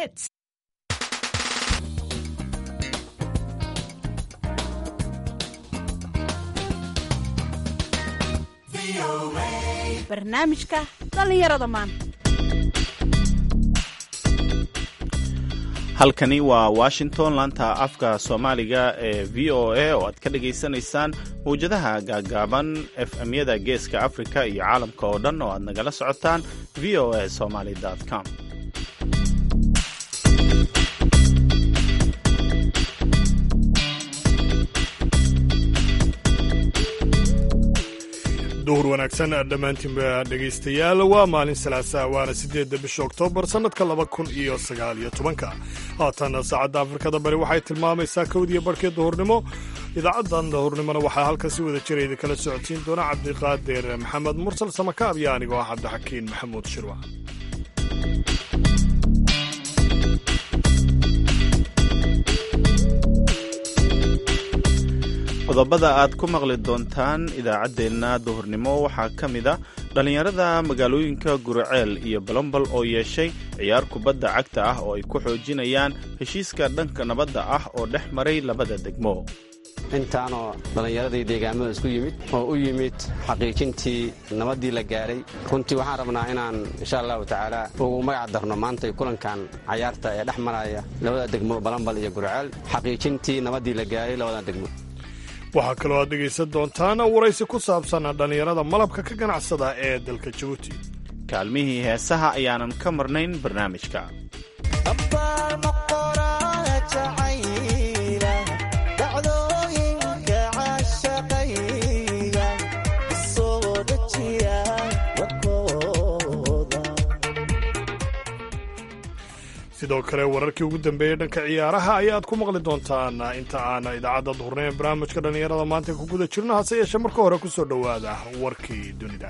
hits. barnaamijka dhallinyarada maanta halkani waa washington laanta afka soomaaliga ee v o a oo aad ka dhagaysanaysaan mawjadaha gaagaaban efmyada geeska afrika iyo caalamka oo dhan oo aad nagala socotaan v o a somaly com duhur wanaagsan dhammaantiinba dhegaystayaal waa maalin salaasa waana siddeedda bisha oktoobar sannadka laba kun iyo sagaal iyo tobanka haatan saacadda afrikada bari waxay tilmaamaysaa kowdiyo barhkii duhurnimo idaacaddan duhurnimona waxaa halkan si wada jira idinkala socodsiin doona cabdiqaadir maxamed mursal samakaab iyo anigoo ah cabdixakiin maxamuud shirwa qodobada aad ku maqli doontaan idaacaddeenna duhurnimo waxaa ka mid a dhallinyarada magaalooyinka guriceel iyo balombal oo yeeshay ciyaar kubadda cagta ah oo ay ku xoojinayaan heshiiska dhanka nabadda ah oo dhex maray labada degmo intaanoo dhallinyaradii deegaamada isku yimid oo u yimid xaqiijintii nabaddii la gaaray runtii waxaan rabnaa inaan insha allahu tacaala ugu magac darno maantay kulankan cayaarta ee dhex maraya labada degmo balambal iyo guriceel xaqiijintii nabaddii la gaaray labada degmo waxaa kaloo aad dhegaysan doontaan waraysi ku saabsan dhallinyarada malabka ka ganacsada ee dalka jabuuti kaalmihii heesaha ayaanan ka marnayn barnaamijka sidoo kale wararkii ugu dambeeyey dhanka ciyaaraha ayaad ku maqli doontaan inta aan idaacadda duhurnay ee barnaamijka dhallinyarada maanta ku guda jirno hase yeeshee marka hore ku soo dhowaada warkii dunida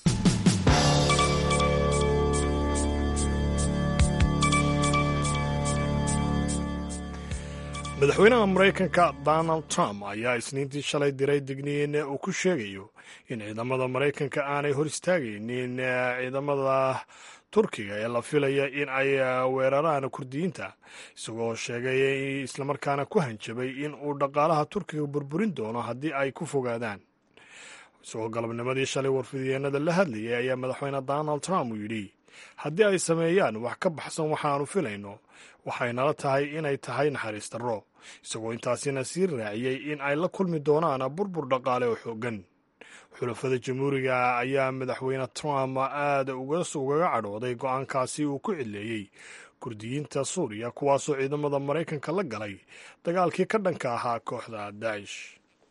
madaxweynaha maraykanka donald trump ayaa isniintii shalay diray digniin uu ku sheegayo in ciidamada maraykanka aanay hor istaagaynin ciidamada turkiga ee la filaya in ay weeraraan kurdiyiinta isagoo sheegay islamarkaana ku hanjabay in uu dhaqaalaha turkiga burburin doono haddii ay ku fogaadaan isagoo galabnimadii shalay warfidyeennada la hadlayay ayaa madaxweyne donald trump uu yidhi haddii ay sameeyaan wax ka baxsan waxaanu filayno waxay nala tahay inay tahay naxariis darro isagoo intaasina sii raaciyey in ay la kulmi doonaan burbur dhaqaale oo xooggan xulafada jamhuuriga ayaa madaxweyne trump aad ugaga cadhooday go-aankaasi uu ku cileeyey kurdiyiinta suuriya kuwaasoo ciidamada maraykanka la galay dagaalkii ka dhanka ahaa kooxda daacish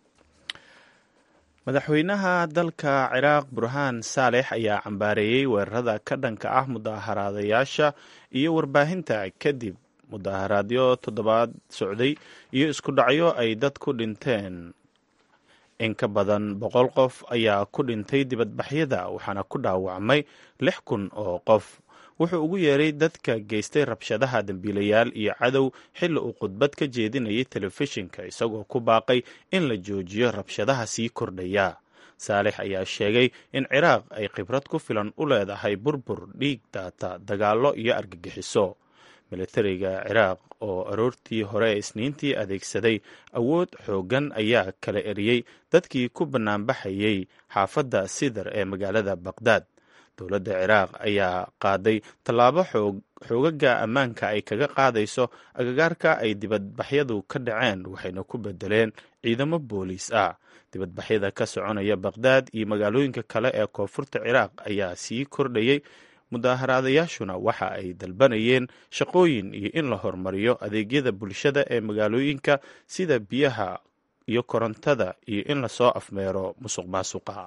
madaxweynaha dalka ciraaq burhaan saalex ayaa cambaareeyey weerarada ka dhanka ah mudaaharaadayaasha iyo warbaahinta kadib mudaaharaadyo toddobaad socday iyo isku dhacyo ay dad ku dhinteen in ka badan boqol qof ayaa ku dhintay dibadbaxyada waxaana ku dhaawacmay lix kun oo qof wuxuu ugu yeeray dadka geystay rabshadaha dembiilayaal iyo cadow xilli uu khudbad ka jeedinayay telefishinka isagoo ku baaqay in la joojiyo rabshadaha sii kordhaya saalex ayaa sheegay in ciraaq ay khibrad ku filan u leedahay burbur dhiig daata dagaallo iyo argagixiso militariga ciraaq oo aroortii hore ee isniintii adeegsaday awood xooggan ayaa kala eriyey dadkii ku bannaanbaxayay xaafadda sidar ee magaalada baqdaad dowladda ciraaq ayaa qaaday tallaabo xoogaga ammaanka ay kaga qaadayso agagaarka ay dibadbaxyadu ka dhaceen waxayna ku bedeleen ciidamo booliis ah dibadbaxyada ka soconaya baqdaad iyo magaalooyinka kale ee koonfurta ciraaq ayaa sii kordhayay mudaaharaadayaashuna waxa ay dalbanayeen shaqooyin iyo in la horumariyo adeegyada bulshada ee magaalooyinka sida biyaha iyo korontada iyo in lasoo afmeero musuq maasuqa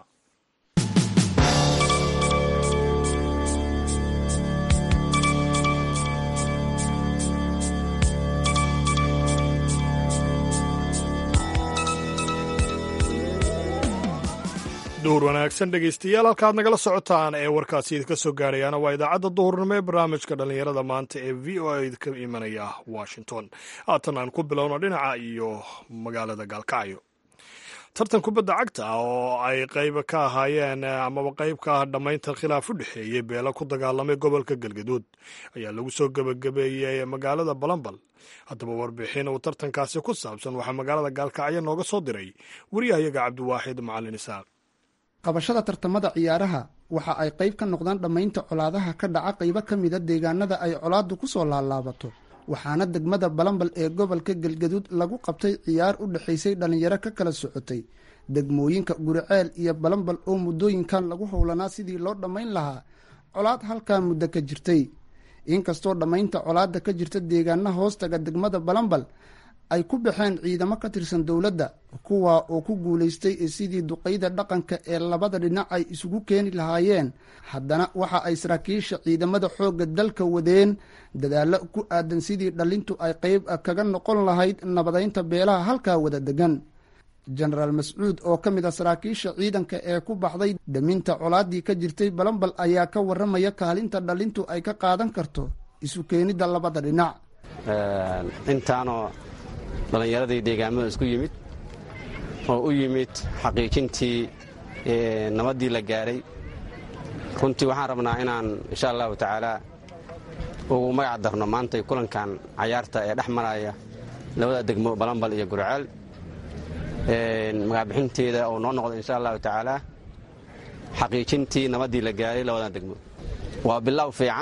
duhur wanaagsan dhegaystayaal halkaad nagala socotaan ee warkaasi idinka soo gaarayaana waa idaacadda duhurnimo ee barnaamijka dhallinyarada maanta ee v o a idinka imanaya washington haatan aan ku bilowno dhinaca iyo magaalada gaalkacyo tartan kubadda cagta ah oo ay qayb ka ahaayeen amaba qayb ka ah dhammaynta khilaaf u dhexeeyey beelo ku dagaalamay gobolka galgaduud ayaa lagu soo gebagabeeyey magaalada balambal haddaba warbixin uu tartankaasi ku saabsan waxaa magaalada gaalkacyo nooga soo diray wariyahayaga cabdiwaaxid macalin isaaq qabashada tartamada ciyaaraha waxa ay qayb ka noqdaan dhammaynta colaadaha ka dhaca qaybo ka mida deegaanada ay colaaddu ku soo laalaabato waxaana degmada balambal ee gobolka galgaduud lagu qabtay ciyaar u dhexaysay dhallinyaro ka kala socotay degmooyinka guriceel iyo balambal oo muddooyinkan lagu howlanaa sidii loo dhammayn lahaa colaad halkaa muddo ka jirtay inkastoo dhammaynta colaadda ka jirta deegaana hoostaga degmada balambal ay ku baxeen ciidamo ka tirsan dowladda kuwa oo ku guulaystay sidii duqayda dhaqanka ee labada dhinac ay isugu keeni lahaayeen haddana waxa ay saraakiisha ciidamada xoogga dalka wadeen dadaallo ku aadan sidii dhallintu ay qayb kaga noqon lahayd nabadaynta beelaha halkaa wada degan jenaraal mascuud oo ka mid a saraakiisha ciidanka ee ku baxday dhaminta colaaddii ka jirtay balambal ayaa ka warramaya kaalinta dhallintu ay ka qaadan karto isu keenidda labada dhinac intaanoo dhallinyaradii deegaamada isku yimid oo u yimid xaqiijintii nabaddii la gaaray runtii waxaan rabnaa inaan insha allahu tacaalaa ugu magac darno maantay kulankan cayaarta ee dhex maraya labada degmo balambal iyo gurceel magacbixinteeda oo noo noqdo insha allahu tacaalaa xaqiijintii nabaddii la gaaray labadan degmo waa bilow fiican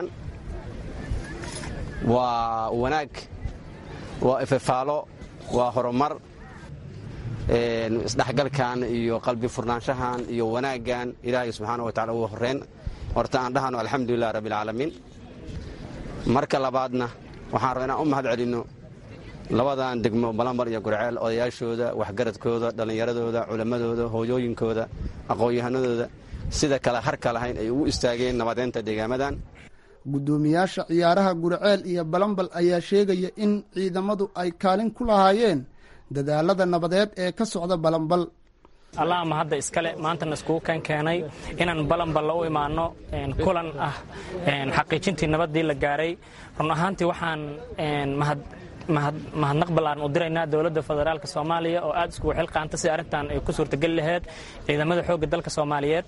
waa wanaag waa ififaalo waa horumar isdhexgalkan iyo qalbi furnaanshahan iyo wanaaggan ilaahay subxaana wa tacala ugu horreyn horta aan dhahano alxamdulilah rabbialcaalamiin marka labaadna waxaan raba inaan u mahad celinno labadan degmo balambar iyo gurceel odayaashooda waxgaradkooda dhallinyaradooda culammadooda hooyooyinkooda aqoon-yahanadooda sida kale harka lahayn ay ugu istaageen nabadeynta deegaamadan guddoomiyaasha ciyaaraha gurceel iyo balambal ayaa sheegaya in ciidamadu ay kaalin ku lahaayeen dadaalada nabadeed ee ka socda balambal allah ma hadda iskale maantana iskugu kan keenay inaan balamballa u imaanno kulan ah xaqiijintii nabaddii la gaaray run ahaantii waxaan mahadnaq ballaaran u diraynaa dowladda federaalka soomaaliya oo aad iskugu xilqaanta si arrintan ay ku suurtageli laheyd ciidamada xoogga dalka soomaaliyeed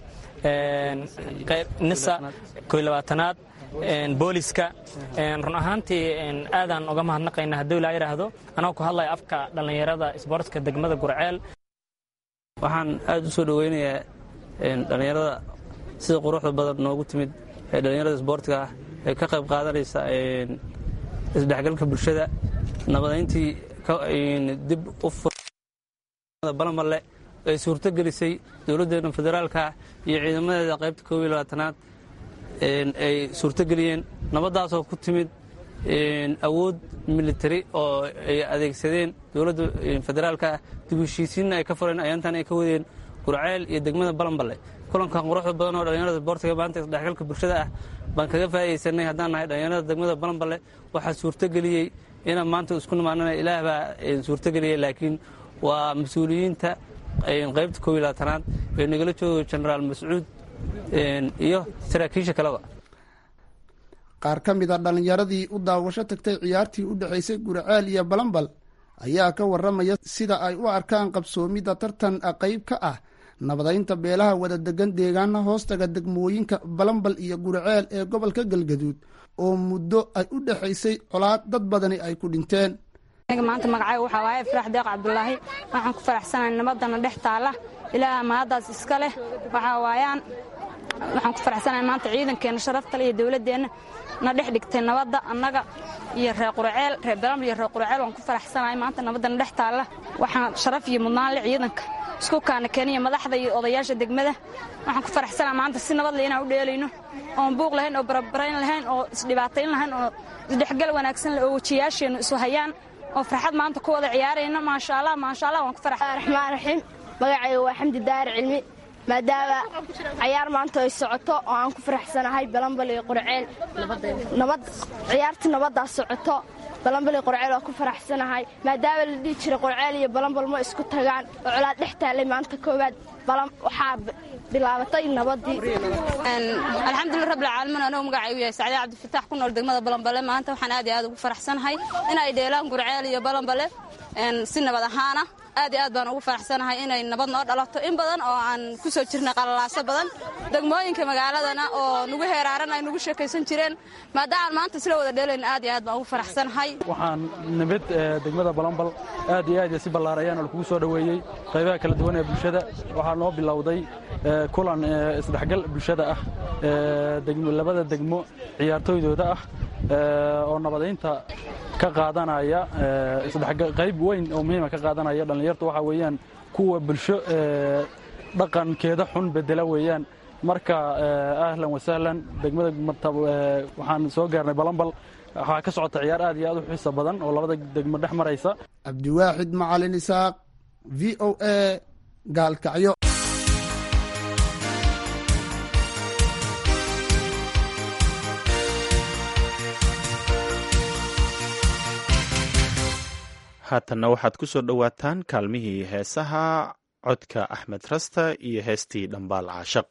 nisa koy labaatanaad booliska run ahaantii aadaan uga mahadnaqaynaa hadduu ilaa yidhaahdo anagoo ku hadlaya afka dhallinyarada isboortska degmada gurceel waxaan aad u soo dhoweynayaa dhallinyarada sida quruxda badan noogu timid ee dhallinyarada isboortiga ah ee ka qayb qaadanaysa isdhexgalka bulshada nabadayntii dib u balamalle ay suurto gelisay dowladdeena federaalka iyo ciidamadeeda qaybta koob iyo labaatanaad ay suurto geliyeen nabaddaasoo ku timid awood militari oo ay adeegsadeen dowladda federaalka ah dib heshiisiinna ay ka fureen ayaantan ay ka wadeen gurceel iyo degmada balamballe kulankan quruxda badan oo dhallinyarada isboortiga maanta isdhexgalka bulshada ah baan kaga faa'iidaysanay haddaan nahay dhallinyarada degmada balamballe waxaa suurtogeliyey inaan maanta isku nimaanana ilaah baa suurtogeliyey laakiin waa mas-uuliyiinta qaybta koob iyo labaatanaad ee nagala joogo jenaraal mascuud iyo saraakiisha kaleba qaar ka mid a dhallinyaradii u daawasho tagtay ciyaartii u dhexaysay gurceel iyo balambal ayaa ka warramaya sida ay u arkaan qabsoomidda tartan qayb ka ah nabadaynta beelaha wada degan deegaana hoostaga degmooyinka balambal iyo gurceel ee gobolka galgaduud oo muddo ay u dhexaysay colaad dad badani ay ku dhinteen aniga maanta magacayga waxaa waaye ifraax deeq cabdulaahi waxaan ku faraxsanahay nabadana dhex taalla ilaaha mahaddaas iska leh waxaa waayaan waxaan ku faraxsanahay maanta ciidankeenna sharaftale iyo dowladdeenna na dhex dhigtay nabadda annaga iyo reer qurceel reer balambal iyo reer qurceel waan ku faraxsanahay maanta nabaddana dhex taalla waxaan sharaf iyo mudnaan leh ciidanka isku kaana keniya madaxda iyo odayaasha degmada waxaan ku faraxsanaha maanta si nabadle inaan u dheelayno oon buuq lahayn oo barabarayn lahayn oo isdhibaatayn lahayn oo isdhexgal wanaagsan leh oo wejiyaasheennu isu hayaan oo farxad maanta ku wada ciyaarayna maasha allah maasha allah waan ku faraxsan raxmaan raxiim magacayga waa xamdi daari cilmi maadaama cayaar maanta ay socoto oo aan ku faraxsanahay balambal iyo qurceel nabad ciyaartii nabaddaa socoto balambal iyo qurceel waa ku faraxsanahay maadaama la dhihi jiray qurceel iyo balambal ma isku tagaan oo colaad dhex taallay maanta koowaad waxaa bilaabatay nabadii alxamdulilah rabbilcaalamiin anuu magacaygu yahay sacdee cabdifatax ku nool degmada balambale maanta waxaan aad iyo aad ugu faraxsanahay inay dheelaan gurceel iyo balambale si nabad ahaana aad iyo aad baan ugu faraxsanahay inay nabad noo dhalato in badan oo aan ku soo jirnay qalalaaso badan degmooyinka magaaladana oo nugu heeraaran ay nugu sheekaysan jireen maadaama maanta isla wada dheelayn aad iyo aad baan ugu faraxsanahay waxaan nimid degmada balambal aad iyo aad iyo si ballaarayaan oo lakugu soo dhoweeyey qaybaha kala duwan ee bulshada waxaa noo bilowday kulan isdhexgal bulshada ah labada degmo ciyaartooydooda ah oo nabadaynta ka qaadanaya qayb weyn oo muhiima ka qaadanaya dhallinyartu waxaa weeyaan kuwa bulsho dhaqankeeda xun bedela weeyaan marka ahlan wasahlan degmada waxaan soo gaarnay balambal waxaa ka socota ciyaar aad iyo aad u xiisa badan oo labada degmo dhex maraysa cabdiwaaxid macalin isaaq v o a gaalkacyo haatanna waxaad ku soo dhowaataan kaalmihii heesaha codka axmed rasta iyo heestii dhambaal caashaq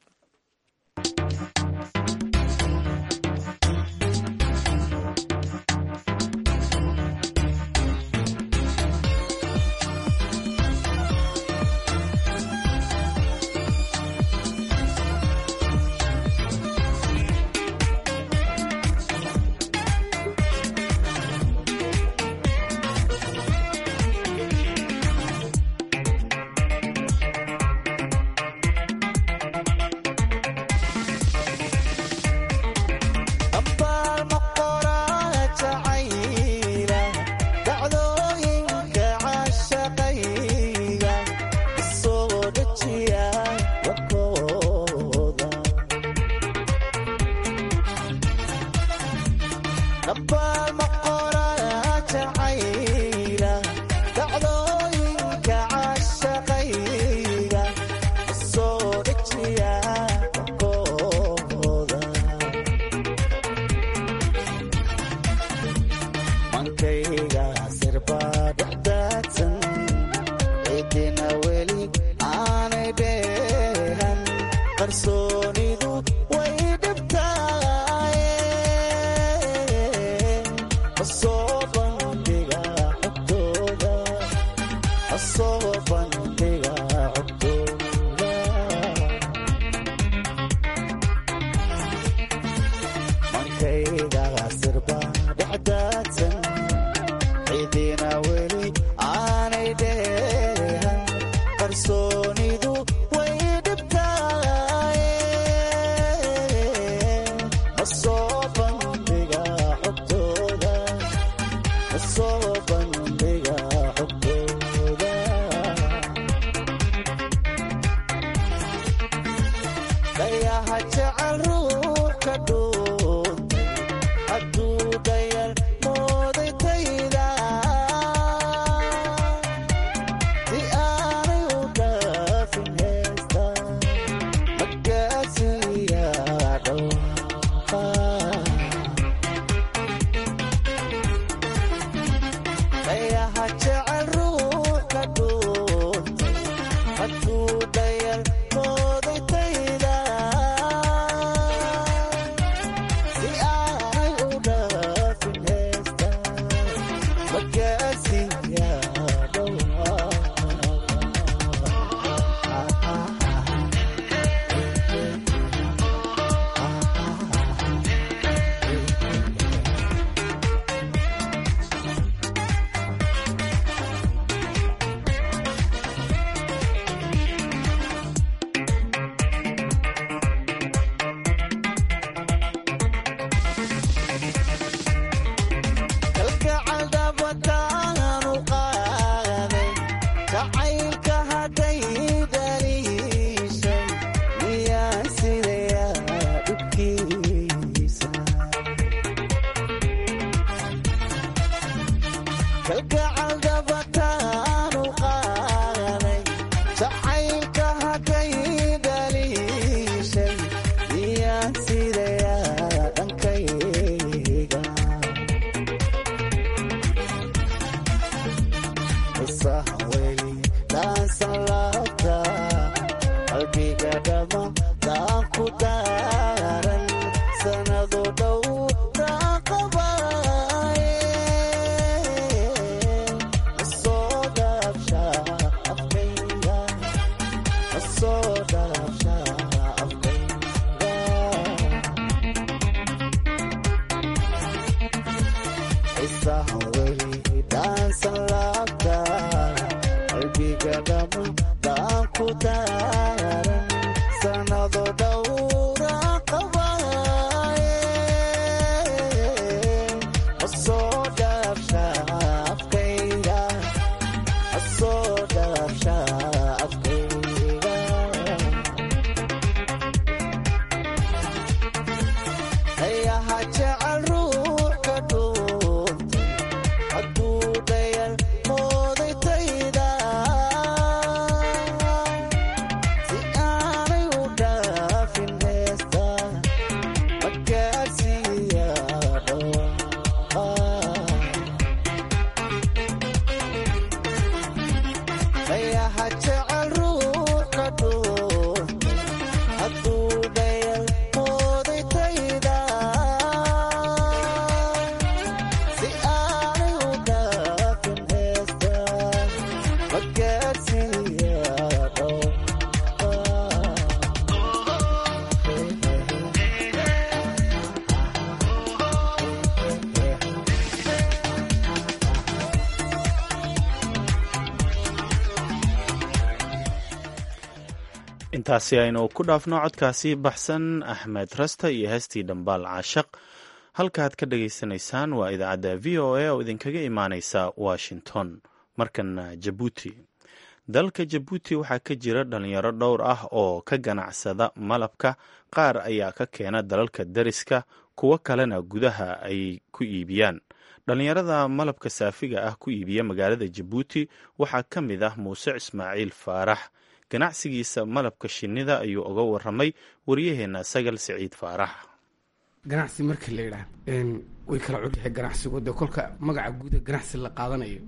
intaasi aynu ku dhaafno codkaasi baxsan axmed rasta iyo heestii dhambaal caashaq halkaaad ka dhagaysanaysaan waa idaacadda v o a oo idinkaga imaaneysa washington markana jabuuti dalka jabuuti waxaa ka jira dhalinyaro dhowr ah oo ka ganacsada malabka qaar ayaa ka keena dalalka dariska kuwo kalena gudaha ay ku iibiyaan dhalinyarada malabka saafiga ah ku iibiya magaalada jabuuti waxaa ka mid ah muuse ismaaciil faarax ganacsigiisa malabka shinnida ayuu uga waramay waryaheena sagal siciid faarax ganacsi marka la yidhaah way kala cudyahay ganacsigu dee kolka magaca guuda ganacsi la qaadanayo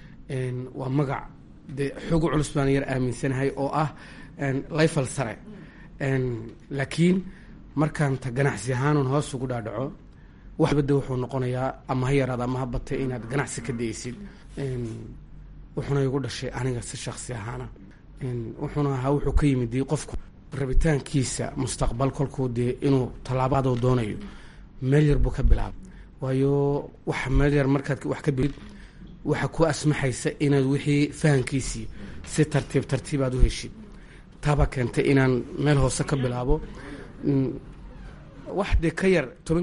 waa magac dee xoogu culus baan yar aaminsanahay oo ah layfal sare laakiin markaan ta ganacsi ahaanuun hoos ugu dhaadhaco waxbade wuxuu noqonayaa ama ha yaraada ama ha batay inaad ganacsi ka daysid wuxuuna igu dhashay aniga si shaksi ahaana wuxuuna ahaa wuxuu ka yimid dee qofku rabitaankiisa mustaqbal kolkuu dee inuu tallaabaduu doonayo meel yar buu ka bilaaba waayo wax meel yar markaad wax ka bilid waxa ku asmaxaysa inaad wixii fahankiisii si tartiib tartiibaad u heshid taabaa keentay inaan meel hoose ka bilaabo wax dee ka yar toban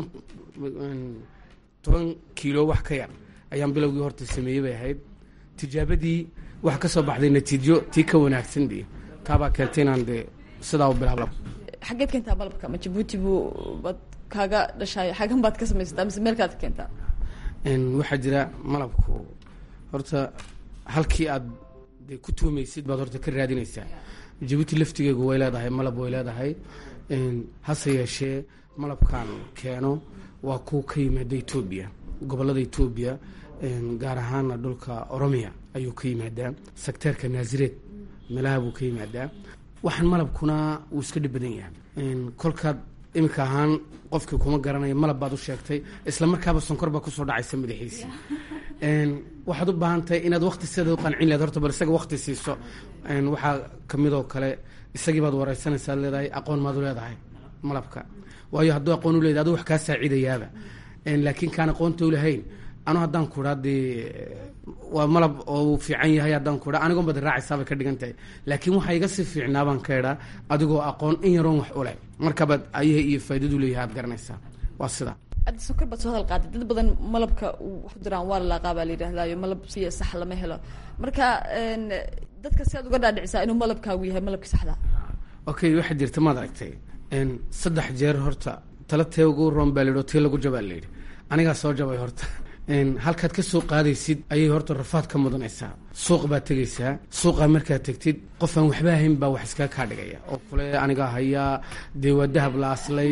toban kiilo wax ka yar ayaan bilowgii horta sameeyey bay ahayd tijaabadii waxa ka soo baxday natiijo tii ka wanaagsan dee taabaa keentay inaan dee sidaa u bilaabo xageed keentaa malabka ma jabuuti buu baad kaaga dhashaay xagan baad ka samaysataa mise meelkaad ka keentaa waxaa jira malabku horta halkii aad dee ku tuumaysid baad horta ka raadinaysaa jabuuti laftigeegu way leedahay malab way leedahay hase yeeshee malabkan keeno waa kuwa ka yimaada etoobiya gobolada etoobiya gaar ahaana dhulka oromiya ayuu ka yimaadaa sekteerka naasireed meelaha buu ka yimaadaa waxaan malabkuna wuu iska dhib badan yahay kolkaad iminka ahaan qofkii kuma garanayo malab baad u sheegtay isla markaaba sonkor baa kusoo dhacaysa madaxiisii waxaad u baahan tahay inaad wakti sideeda u qancin leed horta bal isaga wakti siiso waxaa kamidoo kale isagii baad wareysanaysaa ad leedahay aqoon maad u leedahay malabka waayo hadduu aqoon u leedahay aduu wax kaa saacidayaaba laakiin kaan aqoonta u lahayn anu haddaan kuraa dee waa malab oo uu fiican yahay haddaan kuraa anigoon baad raacaysaabay ka dhigan tahay laakiin waxaa iga sii fiicnaa baan ka idhaa adigoo aqoon in yaroon wax u leh markabaad ayaha iyo faaidadu leeyahay aad garanaysaa waa sida adda sokor baad soo hadal qaaday dad badan malabka wax ku diraan waa lalaaqaa baa la yidhahdaayo malab siya sax lama helo marka dadka si aad uga dhaadhicisaa inuu malabkaagu yahay malabkii saxda okay waxaa jirta maad aragtay saddex jeer horta tala tee ugu roon baa layidhi oo tii lagu jabaa layidhi anigaa soo jabay horta halkaad ka soo qaadaysid ayay horta rafaad ka mudanaysaa suuq baad tegaysaa suuqaa markaad tegtid qof aan waxba ahayn baa wax iskaga kaa dhigaya oo kule anigaa hayaa dee waa dahab la aslay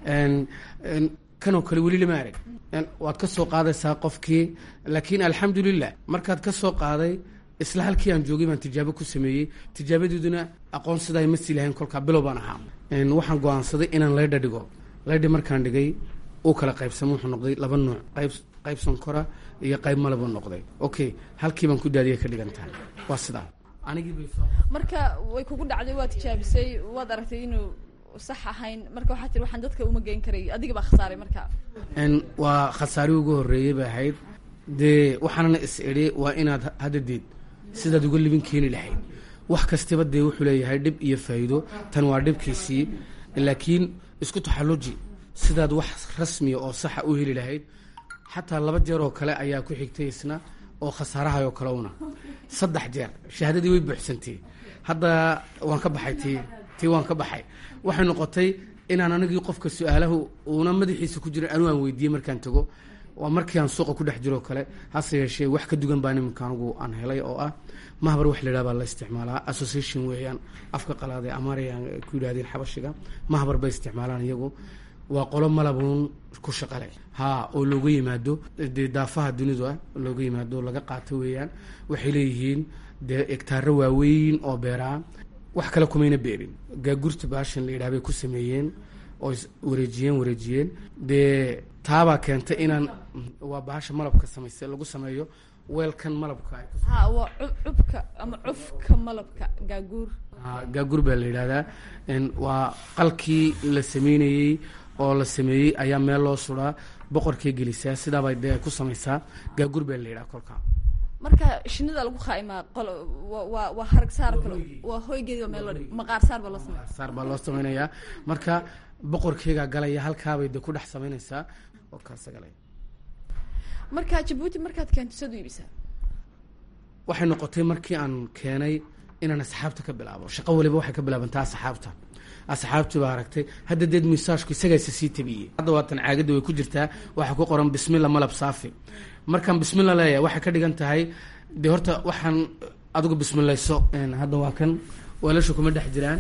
kanoo kale weli lama arag waad ka soo qaadaysaa qofkii laakiin alxamdulilah markaad ka soo qaaday isla halkii aan joogay baan tijaabo ku sameeyey tijaabadeeduna aqoon sidaa ma sii lahayn kolkaa bilow baan ahaa waxaan go-aansaday inaan laydha dhigo laydha markaan dhigay uu kala qaybsamo wuxuu noqday laba nuuc qayb qayb sonkora iyo qayb malabuu noqday okay halkii baan ku daadiyay ka dhigan tahay waa sidaa marka way kugu dhacday waad tijaabisay waad aragtay inuu sax ahayn marka waxaa tiri waxaan dadka uma geyn karay adiga baa khasaaray marka waa khasaari ugu horreeyey bay ahayd dee waxaanana is idhi waa inaad haddadeed sidaad uga libin keeni lahayd wax kastaba dee wuxuu leeyahay dhib iyo faa'iido tan waa dhibkiisii laakiin isku taxalluji sidaad wax rasmiya oo saxa u heli lahayd xataa laba jeer oo kale ayaa ku xigtay isna oo khasaarahay oo kale una saddex jeer shahaadadii way buuxsantay hadda waan ka baxay tii tii waan ka baxay waxay noqotay inaan anigii qofka su-aalahu uuna madaxiisa ku jirin anigu aan weydiiyey markaan tago waa markii aan suuqa ku dhex jiroo kale hase yeeshee wax ka dugan baa niminka anigu aan helay oo ah mahbar wax layidhaha baa la isticmaalaa association weeyaan afka qalaad ee amaarayaan ku yidhahdeen xabashiga mahbar bay isticmaalaan iyagu waa qolo malabuun ku shaqale ha oo looga yimaado dee daafaha dunida looga yimaado laga qaato weeyaan waxay leeyihiin dee egtaaro waaweyn oo beeraa wax kale kumayna beerin gaagurta baashan la yidhaha bay ku sameeyeen oo wareejiyeen wareejiyeen dee taabaa keentay inaan waa baasha malabka samayse lagu sameeyo weelkan malabka ha waa cubka ama cufka malabka gaaguur gaaguur baa la yidhahdaa waa qalkii la sameynayey oo la sameeyey ayaa meel loo suraa boqorkay gelisaa sidaabay dee ku samaysaa gaaguur baa la yidhaha kolka marka shinida lagu khaimaa qol waa waa harag saar kale waa hoygeeda meel loo maqaar saar baa loo sameeya saar baa loo sameynayaa marka boqorkeygaa galaya halkaabay de ku dhex samaynaysaa oo kaasa galaya marka jabuuti markaad keento sad u iibisaa waxay noqotay markii aan keenay inaan asxaabta ka bilaabo shaqo waliba waxay ka bilaabantaa asxaabta asxaabtii baa aragtay hadda deed misaajku isagaasa sii tabiyey hadda waatan caagadda way ku jirtaa waxaa ku qoran bismilla malab saafi markaan bismilla leeyahay waxay ka dhigan tahay dee horta waxaan adigu bismillayso hadda waa kan weelasha kuma dhex jiraan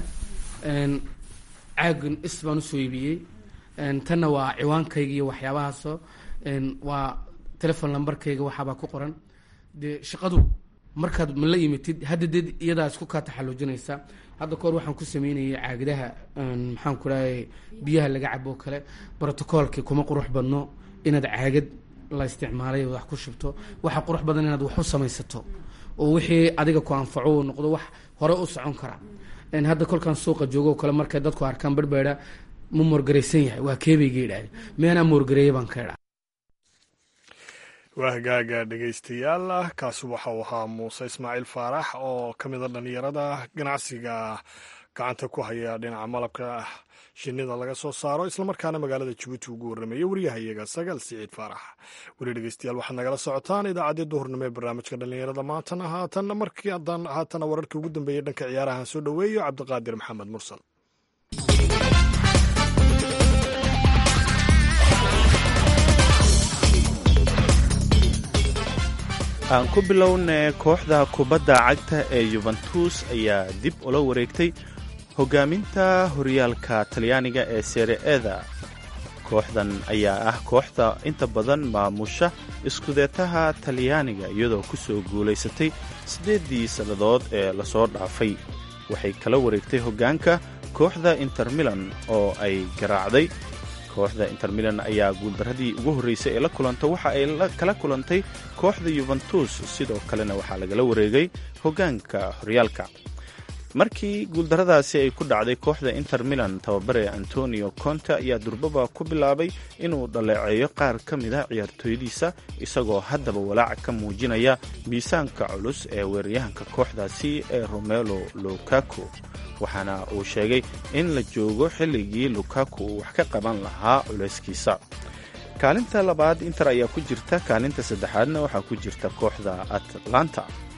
caagan is baan usoo iibiyey tanna waa ciwaankayga iyo waxyaabahaasoo waa telefon lambarkayga waxaabaa ku qoran dee shaqadu markaad ma la imitid hadda deed iyadaa isku kaa taxalluujinaysa hadda kahor waxaan ku sameynayay caagadaha maxaan ku dhahay biyaha laga cabo oo kale brotocoolki kuma qurux badno inaad caagad la isticmaalay wax ku shubto waxa qurux badan inaad wax u samaysato oo wixii adiga ku anfaco uu noqdo wax hore u socon kara hadda kolkaan suuqa joogo oo kale markay dadku arkaan barbeeda ma moorgaraysan yahay waa keebayga idhaahde meenaa moorgareeya baan ka idhaa waa hagaaga dhegaystayaal kaasi waxa uu ahaa muuse ismaaciil faarax oo ka mida dhallinyarada ganacsiga gacanta ku haya dhinaca malabka shinida laga soo saaro islamarkaana magaalada jabuuti ugu warrameeya waryahayaga sagaal siciid faarax weli dhegeystayaal waxaad nagala socotaan idaacaddii duhurnimo ee barnaamijka dhallinyarada maantana haatanna markii haddaan haatana wararkii ugu dambeeyey dhanka ciyaarahan soo dhoweeyo cabdiqaadir maxamed mursal aan ku bilownay kooxda kubadda cagta ee yuventus ayaa dib ula wareegtay hogaaminta horyaalka talyaaniga ee seere-eda kooxdan ayaa ah kooxda inta badan maamusha iskudeetaha talyaaniga iyadoo ku soo guulaysatay siddeeddii sannadood ee lasoo dhaafay waxay kala wareegtay hoggaanka kooxda inter milan oo ay garaacday kooxda inter milan ayaa guuldarradii ugu horraysay ee la kulanta waxa ay kala kulantay kooxda yuventus sidoo kalena waxaa lagala wareegay hoggaanka horyaalka markii guuldarradaasi ay ku dhacday kooxda inter milan tababare antonio conte ayaa durbaba ku bilaabay inuu dhaleeceeyo qaar ka mid a ciyaartooydiisa isagoo haddaba walaac ka muujinaya miisaanka culus ee weeraryahanka kooxdaasi ee romelo lukaku waxaana uu sheegay in la joogo xilligii lukaku uu wax ka qaban lahaa culayskiisa kaalinta labaad inter ayaa ku jirta kaalinta saddexaadna waxaa ku jirta kooxda atlanta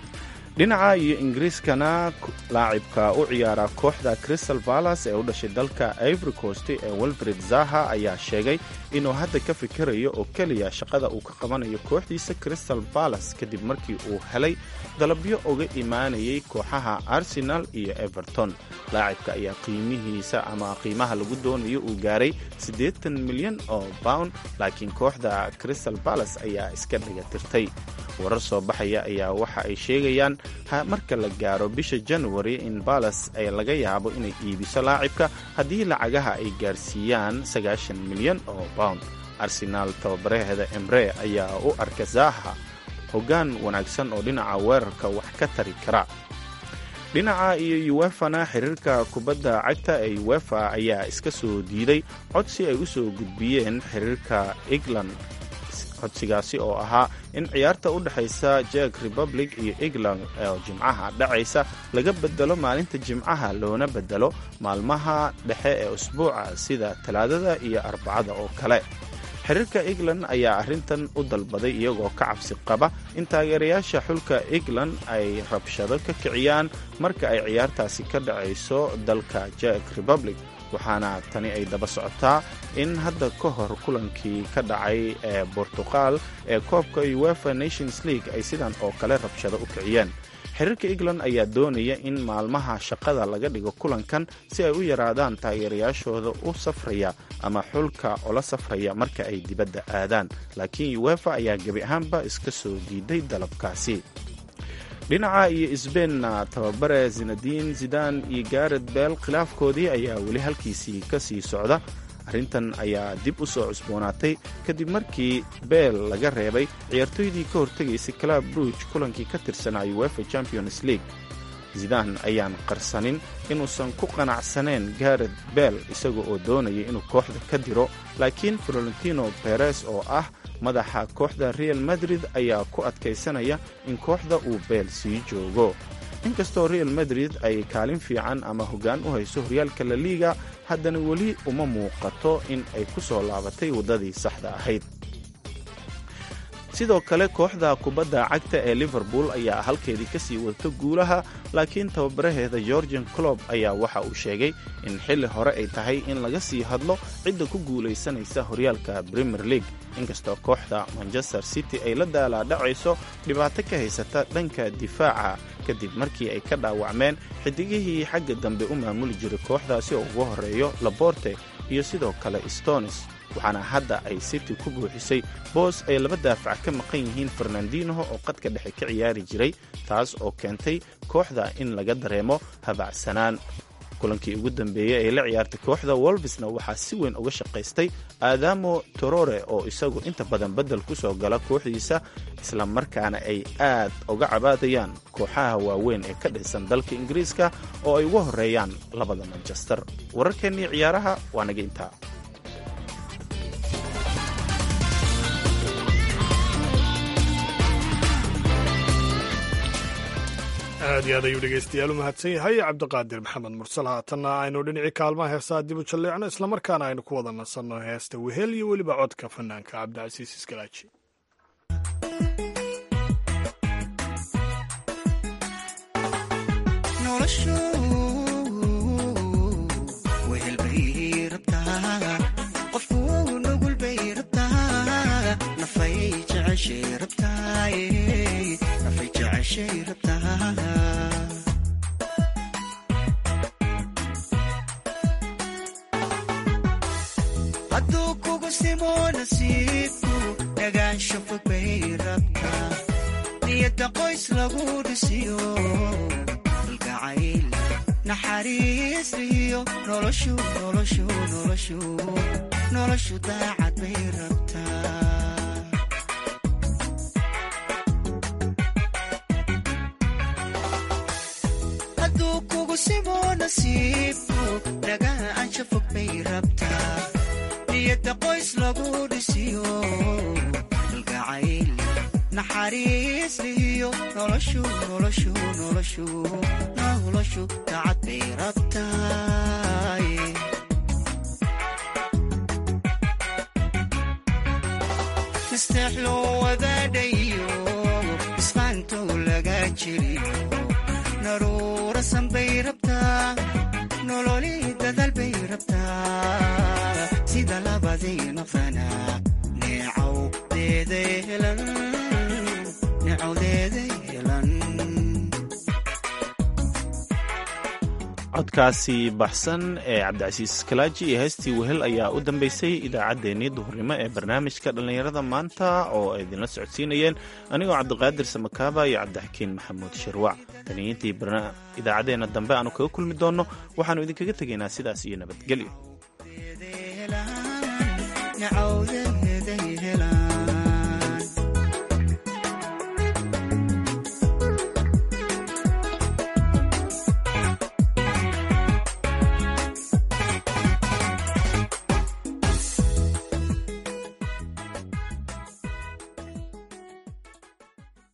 dhinaca iyo ingiriiskana laacibka u ciyaara kooxda crystal balas ee u dhashay dalka ivory coast ee wilfred zaha ayaa sheegay inuu hadda ka fikirayo oo keliya shaqada uu ka qabanayo kooxdiisa crystal balas kadib markii uu helay dalabyo uga imaanayay kooxaha arsenal iyo everton laacibka ayaa qiimihiisa ama qiimaha lagu doonayo uu gaaray siddeetan milyan oo pound laakiin kooxda crystal balas ayaa iska dhigatirtay warar soo baxaya ayaa waxa ay sheegayaan marka la gaaro bisha january in balas ay laga yaabo inay iibiso laacibka haddii lacagaha ay gaarsiiyaan sagaashan milyan oo pound arsenaal tababaraheeda embre ayaa u arka zaha hoggaan wanaagsan oo dhinaca weerarka wax ka tari kara dhinaca iyo uwefana xiriirka kubadda cagta ee uwefa ayaa iska soo diiday codsi ay u soo gudbiyeen xiriirka england codsigaasi oo ahaa in ciyaarta u dhexaysa jek republic iyo england oo jimcaha dhacaysa laga bedelo maalinta jimcaha loona bedelo maalmaha dhexe ee usbuuca sida talaadada iyo arbacada oo kale xiriirka england ayaa arrintan u dalbaday iyagoo ka cabsi qaba in taageerayaasha xulka england ay rabshado ka kiciyaan marka ay ciyaartaasi ka dhacayso dalka jek republic waxaana tani ay daba socotaa in hadda ka hor kulankii ka dhacay ee bortuqal ee koobka uefa nations league ay sidan oo kale rabshado u kiciyeen xiriirka england ayaa doonaya in maalmaha shaqada laga dhigo kulankan si ay u yaraadaan taageerayaashooda u safraya ama xulka ola safraya marka ay dibadda aadaan laakiin uefa ayaa gebi ahaanba iska soo diiday dalabkaasi dhinaca iyo sbeinna tababare zinadiin zidan iyo garet beel khilaafkoodii ayaa weli halkiisii ka sii socda arrintan ayaa dib u soo cusboonaatay kadib markii beel laga reebay ciyaartooydii ka hortegaysay club bruge kulankii ka tirsanaa uefa champions league zidaan ayaan qarsanin inuusan ku qanacsaneen garet beel isaga oo doonaya inuu kooxda ka diro laakiin florentino beres oo ah madaxa kooxda real madrid ayaa ku adkaysanaya in kooxda uu beel sii joogo inkastoo real madrid ay kaalin fiican ama hoggaan u hayso horyaalka la liiga haddana weli uma muuqato in ay ku soo laabatay waddadii saxda ahayd sidoo kale kooxda kubadda cagta ee liverpool ayaa halkeedii ka sii wadata guulaha laakiin tababaraheeda georgian clob ayaa waxa uu sheegay in xilli hore ay tahay in laga sii hadlo cidda ku guulaysanaysa horyaalka premier league inkastoo kooxda manchester city ay la daalaadhacayso dhibaato ka haysata dhanka difaaca kadib markii ay ka dhaawacmeen xidigihii xagga dambe u maamuli jiray kooxdaasi oo ugu horeeyo laborte iyo sidoo kale stonis waxaana hadda ay city ku buuxisay boos ay laba daafac ka maqan yihiin fernandinoho oo qadka dhexe ka ciyaari jiray taas oo keentay kooxda in laga dareemo habacsanaan kulankii ugu dambeeyey ee la ciyaartay kooxda wolvesna waxaa si weyn uga shaqaystay aadamo torore oo isagu inta badan beddel ku soo gala kooxdiisa isla markaana ay aad uga cabaadayaan kooxaha waaweyn ee ka dhisan dalka ingiriiska oo ay uga horeeyaan labada manchester wararkeennii ciyaaraha waa naga intaa aad iyo aad ayuu dhegeystayaal u mahadsan yahay cabdiqaadir maxamed mursal haatanna aynu dhinacii kaalmaha heesaa dib u jalleecno islamarkaana aynu ku wada nasanno heesta wehel iyo weliba codka fanaanka cabdicasiis iskalaaji hadduu kugu simo nasiibku dhagaansho fog bay rabtaa niyadda qoys lagu dhisiyo kalgacayl naxariis lihiyo noloshu noloshu noloshu noloshu daacad bay rabtaa hadduu kugu simo nasiibku dhagaansho fog bay rabtaa niyadda qoys lagu dhisiyo kalgacayl naxariis lihiyo noloshu noloshu noloshu noloshu dacad bay rabtaay misteex loo wadaadhayo isqaantow laga jiriyo naruurasan bay rabtaa nololi dadaal bay rabtaa sida labadii nafana neecawdeeda helan neecawdeeda helan codkaasi baxsan ee cabdicasiis kalaaji iyo heestii wehel ayaa u dambeysay idaacaddeenii duhurnimo ee barnaamijka dhallinyarada maanta oo ay idinla socodsiinayeen anigoo cabdiqaadir samakaaba iyo cabdixakiin maxamuud shirwac taniintii idaacaddeenna dambe aanu kaga kulmi doonno waxaannu idinkaga tegaynaa sidaas iyo nabadgelyo